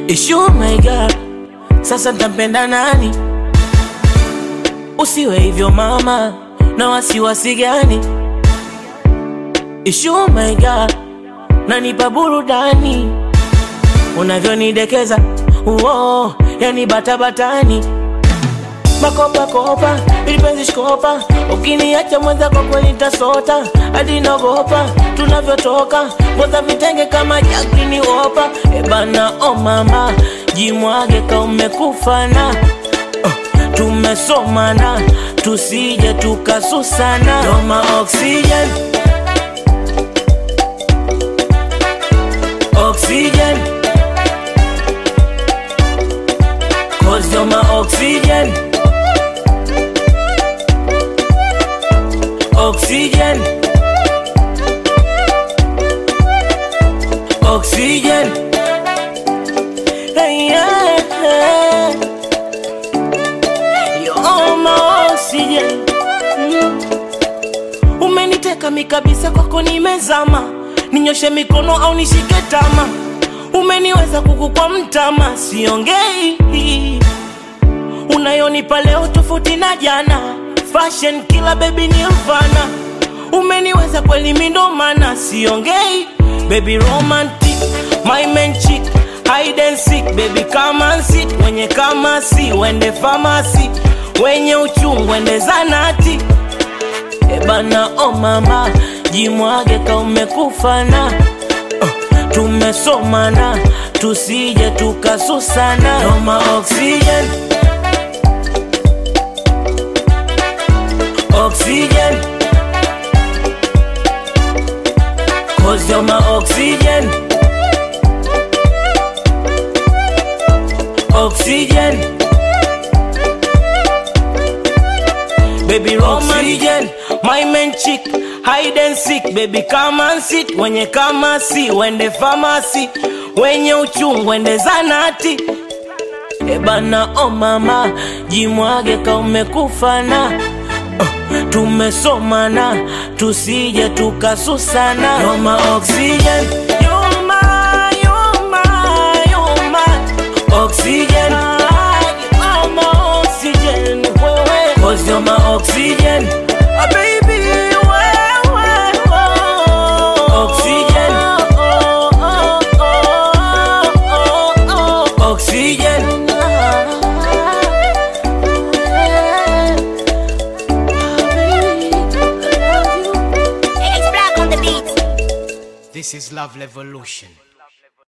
Ishu my God, sasa ntampenda nani? Usiwe hivyo mama, na wasiwasi gani? Ishu my God, nanipa burudani unavyonidekeza, uo yani batabatani makopa kopa ilipenzi shikopa, ukiniacha mwenza kwa kweli nitasota hadi naogopa tunavyotoka ngoza vitenge kama jakini wopa ebana o oh mama jimwage ka umekufana oh, tumesomana tusije tukasusana doma oxygen oxygen cause you're my oxygen oxygen oxygen hey, yeah, yeah. You're my oxygen mm. umeniteka mikabisa kwako nimezama ninyoshe mikono au nishike tama umeniweza kuku kwa mtama siongei unayonipa leo tofauti na jana fashion kila baby ni mfana umeniweza kweli mindomana siongei baby romantic my man chick hide and seek baby come and sit wenye kama si wende famasi wenye uchungu wende zanati ebana o oh mama jimwage ka umekufana oh, tumesomana tusije tukasusana noma oxygen oxygen Cause you're my oxygen Oxygen Baby oxygen My man chick Hide and seek Baby come and sit Wenye kama si Wende famasi Wenye uchungu Wende zanati Ebana o oh mama Jimwage ka umekufana tumesomana tusije tukasusana Roma oxygen You're my, you're my, you're my oxygen You're my oxygen wewe Cause you're my oxygen Ah, baby wewe Oxygen Oxygen It's black on the beat. This is Love Revolution.